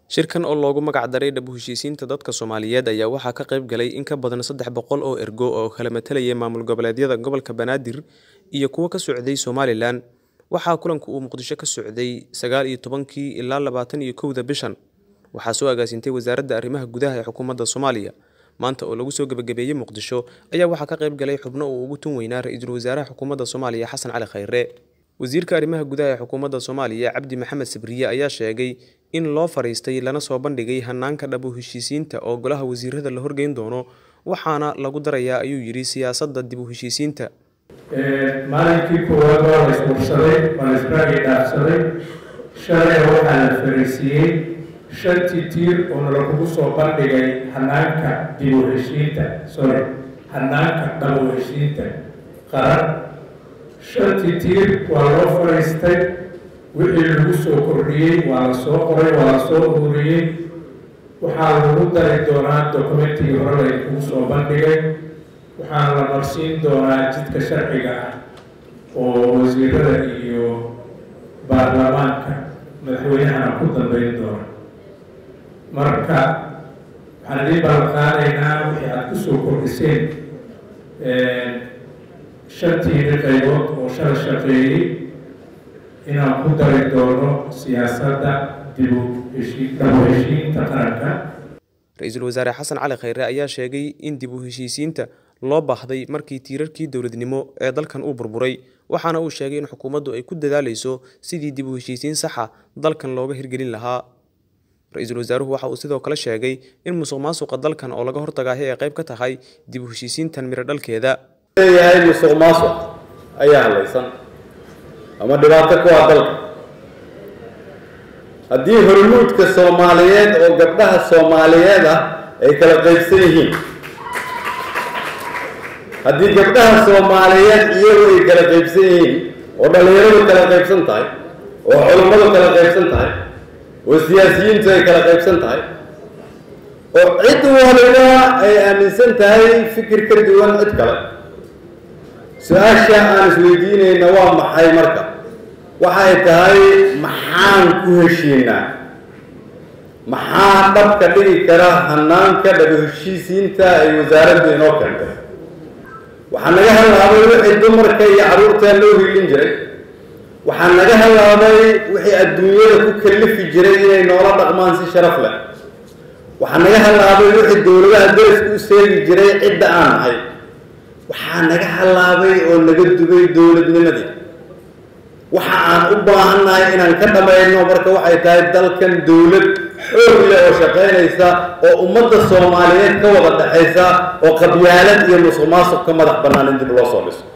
shirkan oo loogu magac daray dhab u heshiisiinta dadka soomaaliyeed ayaa waxaa ka qayb galay in ka badan saddex boqol oo ergo oo kala matalayay maamul goboleedyada gobolka banaadir iyo kuwo ka socday somalilan waxaa kulanku uu muqdisho ka socday sagaal iyo tobankii ilaa labaatan iyo kowda bishan waxaa soo agaasintay wasaaradda arrimaha gudaha ee xukuumadda soomaaliya maanta oo lagu soo gebagabeeyey muqdisho ayaa waxaa ka qayb galay xubno uu ugu tun weynaa ra-iisul wasaaraha xukuumadda soomaaliya xasan cali khayre wasiirka arrimaha gudaha ee xukuumadda soomaaliya cabdi maxamed sabriye ayaa sheegay in loo fariistay lana soo bandhigay hanaanka dhab u heshiisiinta oo golaha wasiirada la horgeyn doono waxaana lagu darayaa ayuu yidhi siyaasadda dib u heshiisiinta maalinkii koowaad waa la isbursaday waa la isbaagi dhaafsaday shalay waxaa la fariisiiyey shantii tiir oo nalakugu soo bandhigay hanaanka dib u heshiinta sorry hanaanka dhab u heshiinta qaran shantii tiir waa loo fariistay wixii lagu soo kordhiyey waa la soo qoray waa la soo ururiyey waxaa lagu dari doonaa dokumentigii hore laydkugu soo bandhigay waxaana la marsiin doonaa jidka sharciga ah oo wasiirada iyo baarlamaanka madaxweynahana ku dambeyn doona marka waxaan idiin ballanqaadaynaa wixii aada kusoo kordhiseen shantiini qaybood oo shala shaqeeyey inaan ku dari doono siyaasadda dib u heshii dhab u heshiinta qaranka ra-iisul wasaare xasan cali khayre ayaa sheegay in dib u heshiisiinta loo baahday markii tiirarkii dowladnimo ee dalkan uu burburay waxaana uu sheegay in xukuumaddu ay ku dadaalayso sidii dib u heshiisiin saxa dalkan looga hirgelin lahaa ra-iisul wasaaruhu waxa uu sidoo kale sheegay in musuq maasuqa dalkan oo laga hortagaahi ay qayb ka tahay dib u heshiisiintan miro dhalkeeda leeyahay musuq maasuq ayaa hadlaysan ama dhibaato ku ah dalka haddii hormuudka soomaaliyeed oo gabdhaha soomaaliyeed ah ay kala qaybsan yihiin haddii gabdhaha soomaaliyeed iyagu ay kala qaybsan yihiin oo dhallinyaradu kala qaybsan tahay oo culummadu kala qaybsan tahay oo siyaasiyiintu ay kala qaybsan tahay oo cid waliba ay aaminsan tahay fikir ka duwan cid kale su-aasha aan isweydiinayna waa maxay marka waxay tahay maxaan ku heshiinaa maxaa dhabka dhigi kara hanaanka dhab heshiisiinta ay wasaaraddu inoo keentay waxaa naga halaabay wixii dumarka iyo carruurta loo hiilin jiray waxaa naga halaabay wixii adduunyada ku kalifi jiray inay noola dhaqmaan si sharaf leh waxaa naga halaabay wixii dowladaha daraska u seegi jiray cidda aan nahay waxaa naga halaabay oo naga dubay dowladnimadii waxa aan u baahannahay inaan ka dhamayno marka waxay tahay dalkan dowlad xoog leh oo shaqaynaysa oo ummadda soomaaliyeed ka wada dhexaysa oo qabyaalad iyo musuq maasuq ka madax bannaan in dib loo soo dhiso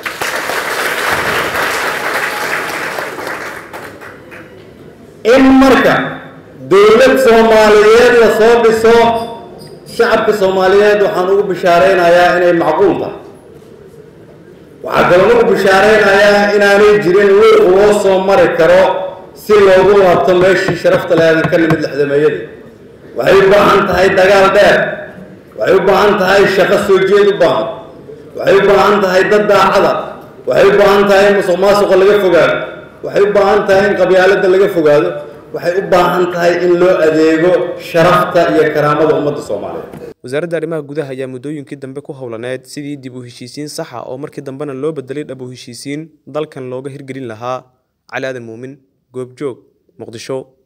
in marka dowlad soomaaliyeed la soo dhiso shacabka soomaaliyeed waxaan ugu bishaaraynayaa inay macquul tahay waxaa kaloo ugu bishaaraynayaa inaanay jirin wiiq loo soo mari karo si loogu laabto meeshii sharafta leedan ka nimid lexdameeyadii waxay u baahan tahay dagaal dheer waxay u baahan tahay shaqo soo jeed u baahan waxay u baahan tahay dad daacada waxay u baahan tahay in musuq maasuqa laga fogaado waxay u baahan tahay in qabyaaladda laga fogaado waxay u baahan tahay in loo adeego sharafta iyo karaamada ummadda soomaaliyeed wasaaradda arrimaha gudaha ayaa muddooyinkii dambe ku howlaneed sidii dib u heshiisiin saxa oo markii dambena loo bedelay dhab u heshiisiin dalkan looga hirgelin lahaa cali aadan muumin goobjoog muqdisho